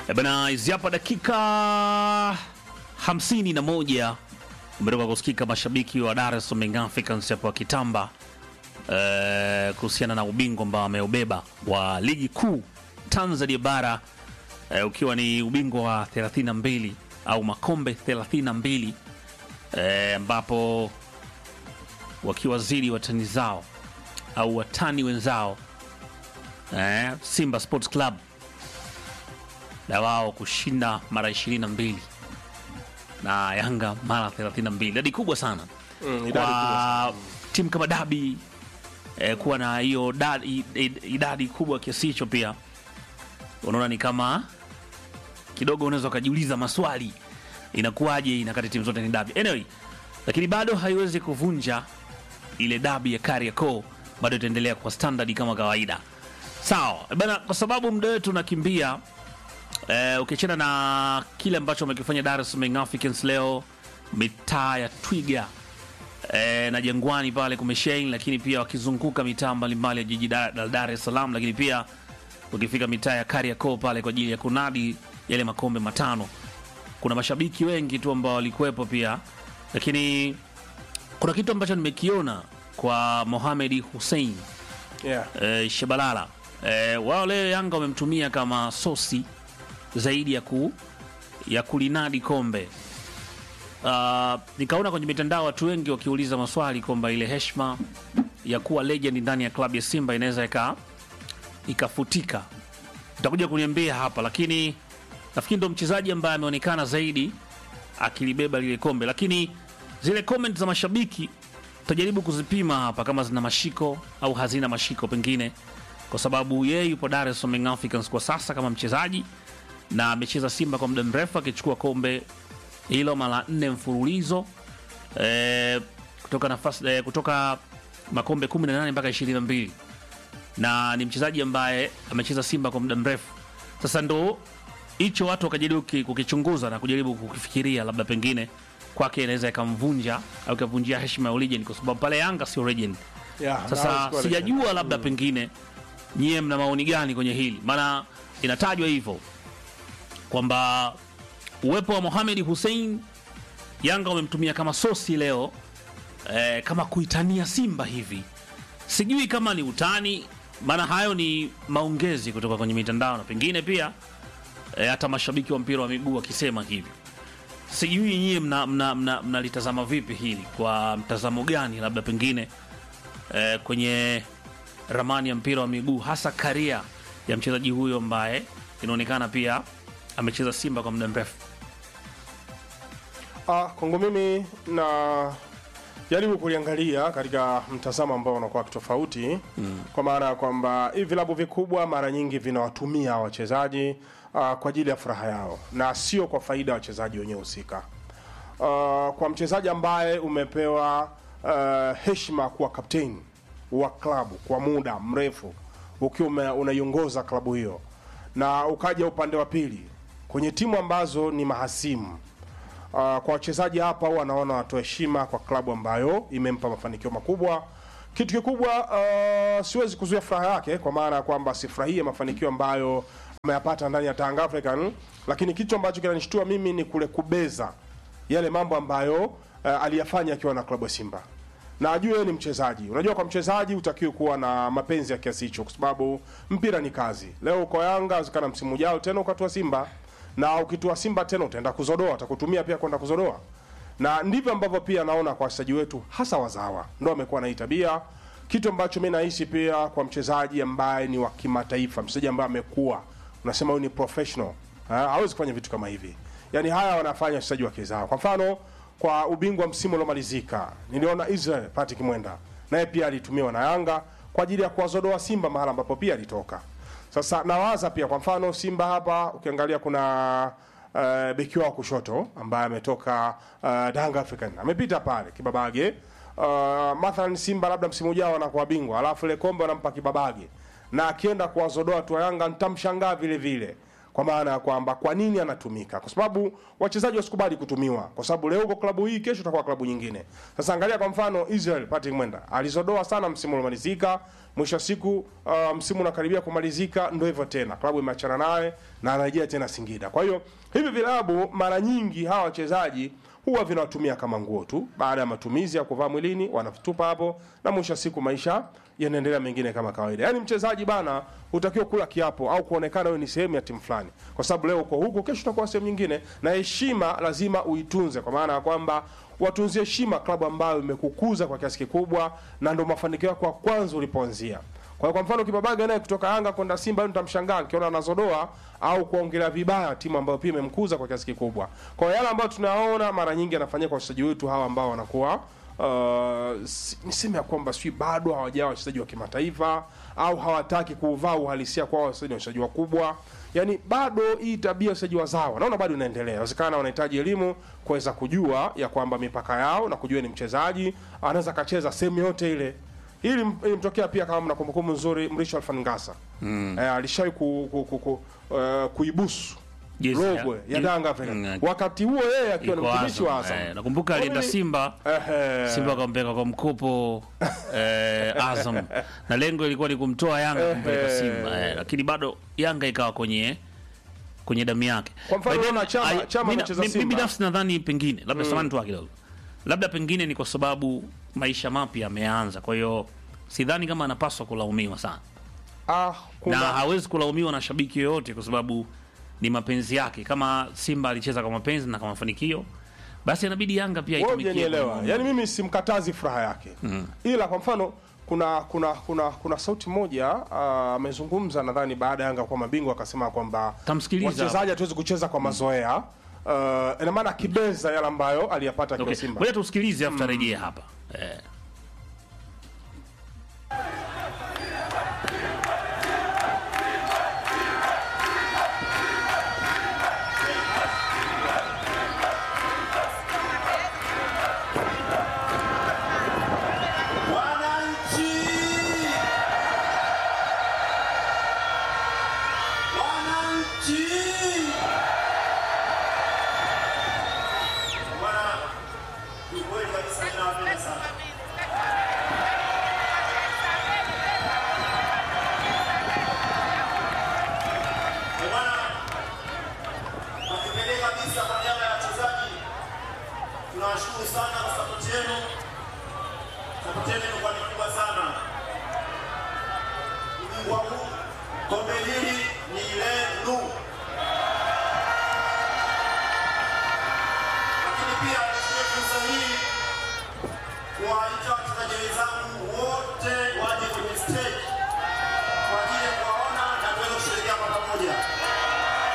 Eh bana, hizi hapa dakika hamsini na moja umetoka kusikika mashabiki wa Dar es Salaam Young Africans hapo wakitamba eh, kuhusiana na ubingwa ambao ameubeba wa ligi kuu Tanzania bara eh, ukiwa ni ubingwa wa 32 au makombe 32 eh, ambapo wakiwazidi watani zao au watani wenzao eh, Simba Sports Club na wao kushinda mara 22 na Yanga mara 32, idadi kubwa sana Mm, idadi kwa kubwa sana. timu kama Dabi eh, kuwa na hiyo da- i- i- idadi kubwa kiasi hicho, pia unaona ni kama kidogo unaweza ukajiuliza maswali, inakuwaje inakati timu zote ni dabi anyway, lakini bado haiwezi kuvunja ile dabi ya Kariakoo, bado itaendelea kwa standard kama kawaida. Sawa bana, kwa sababu muda wetu unakimbia. Eh, ukiachana na kile ambacho wamekifanya Dar es Salaam Young Africans leo mitaa ya Twiga eh, na Jangwani pale kumeshain, lakini pia wakizunguka mitaa mbalimbali ya jiji Dar la Dar es Salaam, lakini pia ukifika mitaa ya Kariakoo pale kwa ajili ya kunadi yale makombe matano. Kuna mashabiki wengi tu ambao walikuwepo pia, lakini kuna kitu ambacho nimekiona kwa Mohamed Hussein Yeah. eh, Shabalala eh, wao leo Yanga wamemtumia kama sosi zaidi ya ku ya kulinadi kombe. Uh, nikaona kwenye mitandao watu wengi wakiuliza maswali kwamba ile heshima ya kuwa legend ndani ya klabu ya Simba inaweza ika ikafutika. Utakuja kuniambia hapa, lakini nafikiri ndo mchezaji ambaye ameonekana zaidi akilibeba lile kombe, lakini zile comment za mashabiki tutajaribu kuzipima hapa kama zina mashiko au hazina mashiko pengine, kwa sababu yeye yupo Dar es Salaam Young Africans kwa sasa kama mchezaji na amecheza Simba kwa muda mrefu akichukua kombe hilo mara nne mfululizo e, kutoka nafasi e, kutoka makombe 18 mpaka 22 na ni mchezaji ambaye amecheza Simba kwa muda mrefu. Sasa ndo hicho watu wakajaribu ki- kukichunguza na kujaribu kukifikiria, labda pengine kwake inaweza ikamvunja au ikavunjia heshima ya legend, kwa sababu pale Yanga sio legend. Yeah, na Sasa hawezi kuwa sijajua legend. labda pengine nyie mna maoni gani kwenye hili, maana inatajwa hivyo kwamba uwepo wa Mohamed Hussein Yanga wamemtumia kama sosi leo eh, kama kuitania Simba hivi. Sijui kama ni utani, maana hayo ni maongezi kutoka kwenye mitandao na pengine pia eh, hata mashabiki wa mpira wa miguu wakisema hivyo. Sijui nyie mnalitazama mna, mna, mnalitazama vipi hili, kwa mtazamo gani labda pengine eh, kwenye ramani ya mpira wa miguu, hasa karia ya mchezaji huyo ambaye inaonekana pia amecheza Simba kwa muda mrefu. Ah, kwangu mimi na jaribu kuliangalia katika mtazamo ambao unakuwa tofauti mm. kwa maana ya kwamba hivi vilabu vikubwa mara nyingi vinawatumia hawa wachezaji ah, kwa ajili ya furaha yao na sio kwa faida ya wachezaji wenyewe husika. Ah, kwa mchezaji ambaye umepewa ah, heshima kuwa kapteni wa klabu kwa muda mrefu ukiwa ume- unaiongoza klabu hiyo na ukaja upande wa pili kwenye timu ambazo ni mahasimu Uh, kwa wachezaji hapa huwa wanaona watoa heshima kwa klabu ambayo imempa mafanikio makubwa. Kitu kikubwa uh, siwezi kuzuia furaha yake, kwa maana ya kwamba sifurahie mafanikio ambayo ameyapata ndani ya Tanga African, lakini kitu ambacho kinanishtua mimi ni kule kubeza yale mambo ambayo uh, aliyafanya akiwa na klabu ya Simba na ajue yeye ni mchezaji. Unajua, kwa mchezaji utakiwe kuwa na mapenzi ya kiasi hicho, kwa sababu mpira ni kazi. Leo uko Yanga, zikana msimu ujao tena ukatua Simba, na ukitua Simba tena utaenda kuzodoa, atakutumia pia kwenda kuzodoa, na ndivyo ambavyo pia naona kwa wachezaji wetu hasa wazawa ndo amekuwa na hii tabia, kitu ambacho mi nahisi pia kwa mchezaji ambaye ni wa kimataifa, mchezaji ambaye amekuwa unasema huyu ni professional, ha, hawezi kufanya vitu kama hivi. Yani haya wanafanya wachezaji wa kizao. Kwa mfano kwa ubingwa msimu uliomalizika niliona Israel Patrick Mwenda naye pia alitumiwa na Yanga kwa ajili ya kuwazodoa Simba mahala ambapo pia alitoka. Sasa nawaza pia kwa mfano Simba hapa ukiangalia kuna uh, beki wao kushoto ambaye ametoka uh, Danga African amepita pale Kibabage. Uh, mathalan Simba labda msimu ujao anakuwa bingwa, alafu ile kombe wanampa Kibabage na akienda kuwazodoa tu Yanga nitamshangaa vile vile kwa maana ya kwamba kwa nini anatumika, kwa sababu wachezaji wasikubali kutumiwa, kwa sababu leo uko klabu hii, kesho utakuwa klabu nyingine. Sasa angalia kwa mfano Israel Patrick Mwenda alizodoa sana msimu uliomalizika, mwisho wa siku uh, msimu unakaribia kumalizika, ndio hivyo tena, klabu imeachana naye na anarejea tena Singida. Kwa hiyo hivi vilabu mara nyingi hawa wachezaji huwa vinawatumia kama nguo tu, baada ya matumizi ya kuvaa mwilini wanavitupa hapo, na mwisho wa siku maisha yanaendelea mengine kama kawaida. Yaani mchezaji bana, hutakiwa kula kiapo au kuonekana wewe ni sehemu ya timu fulani, kwa sababu leo uko huko, kesho utakuwa sehemu nyingine, na heshima lazima uitunze, kwa maana ya kwamba watunzie heshima klabu ambayo imekukuza kwa kiasi kikubwa, na ndio mafanikio yako ya kwanza ulipoanzia. Kwa hiyo kwa mfano Kibabaga naye kutoka Yanga kwenda Simba, leo nitamshangaa nikiona anazodoa au kuongelea vibaya timu ambayo pia imemkuza kwa kiasi kikubwa. Kwa hiyo yale ambayo tunaona mara nyingi yanafanyika kwa wachezaji wetu hawa ambao wanakuwa uh, si- niseme ya kwamba sijui bado hawajawa wachezaji wa kimataifa au hawataki kuvaa uhalisia kwa wachezaji wachezaji wakubwa. Yaani bado hii tabia ya wachezaji wazawa naona bado inaendelea. Inawezekana wanahitaji elimu kuweza kujua ya kwamba mipaka yao na kujua ni mchezaji anaweza akacheza sehemu yote ile hili m- ilimtokea pia kama mna kumbukumbu nzuri Mrisho Alfangasa mm. eh, alishawahi ku, ku, ku, ku, uh, kuibusu Yes, logo ya- ya yes. Yanga Africa. Mm, wakati huo yeye akiwa ni Iko mtumishi wa Azam, Azam eh, nakumbuka Kwa alienda mimi- Simba Ehe. Simba akampeleka kwa mkopo eh, Azam na lengo ilikuwa ni kumtoa Yanga kumpeleka Ehe. Simba eh, lakini bado Yanga ikawa kwenye kwenye damu yake. Kwa mfano By then, unaona Chama- I- Chama mi- amecheza mi- mi Simba. binafsi nadhani pengine labda samani tu kidogo, labda pengine ni kwa sababu maisha mapya yameanza, kwa hiyo sidhani kama anapaswa kulaumiwa sana ah, kuna, na hawezi kulaumiwa na shabiki yoyote kwa sababu ni mapenzi yake. Kama Simba alicheza kwa mapenzi na kwa mafanikio, basi inabidi Yanga pia wewe itumikie hujanielewa. kwa- Yaani mimi simkatazi furaha yake ila kwa mfano kuna kuna kuna kuna sauti moja ah, amezungumza nadhani baada ya Yanga kuwa mabingwa akasema kwamba Tamsikiliza. wachezaji hatuwezi kucheza kwa mazoea uh, ina maana akibeza yale ambayo aliyapata akiwa Okay. Simba Ngoja tusikilize afu tarejee hapa eh. Wananchi! Wananchi! Bwana, ni kweli kabisa ninawapenda sana. Ndio maana, kwa kipekee kabisa kwa niaba ya wachezaji tunawashukuru sana kwa sapoti yenu. Sapoti yenu